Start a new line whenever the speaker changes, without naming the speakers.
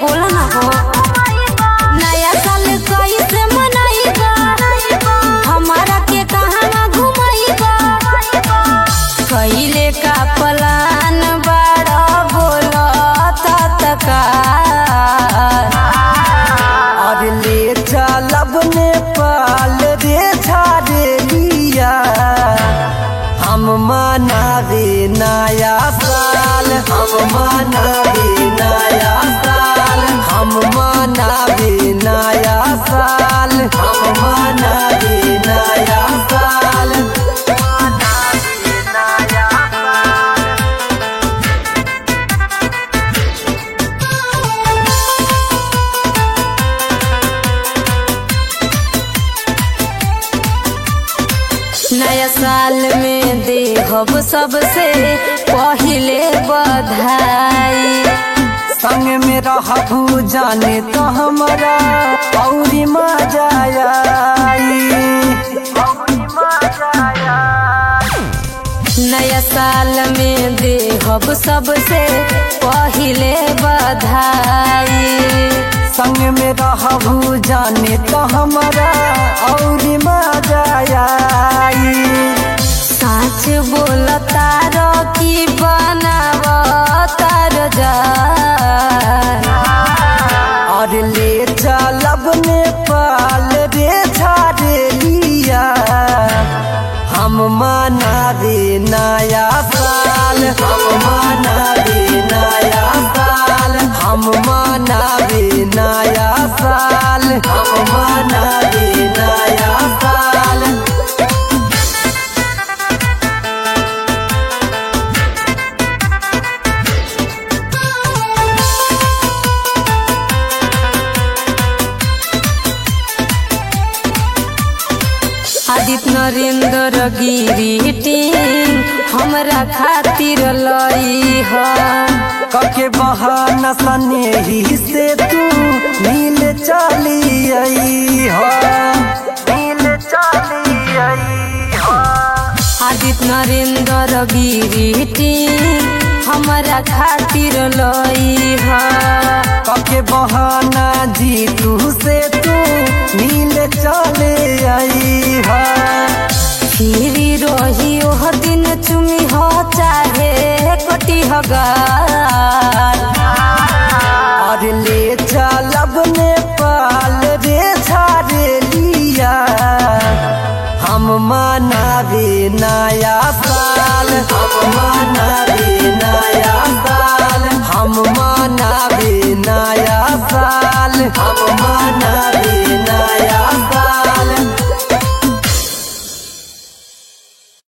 बोला ना हो नया साल कैसे मनाइबा हमारा के कहाँ घुमाइबा कैले का प्लान बड़ा बोला तत्कार
और ले चलब नेपाल रे झारेलिया हम मनावे नया साल हम मनावे नया साल हम मनावे नया साल हम मनावे नया साल मनावे नया साल
नया साल में देहब सबसे पहिले बधाई
संग में रहबू जाने तो हमरा औरी मजा आई औरी मजा आई
नया साल में देहब सबसे पहिले बधाई
संग में रहबू जाने तो हमरा औरी मजा आई
साच बोल तार की बनाव तार जा
और ले चलब नेपाल रे झारेलिया हम मनावे नया साल हम मनावे नया साल हम मनावे नया साल हम मनावे नया साल
आदित्य नरेंद्र गिरी टीम हमरा खातिर लई ह
कके बहाना सने ही से तू मिल चली आई हो मिल चली आई हो
आदित्य नरेंद्र गिरी टीम हमरा खातिर लई ह
कके बहाना जी तू से तू मिल चले आई हो
फिरी रही ओह दिन चुमी हो चाहे कटी हगार
और ले चलब नेपाल रे झारेलिया हम मनावे नया साल हम मनावे नया साल हम मनावे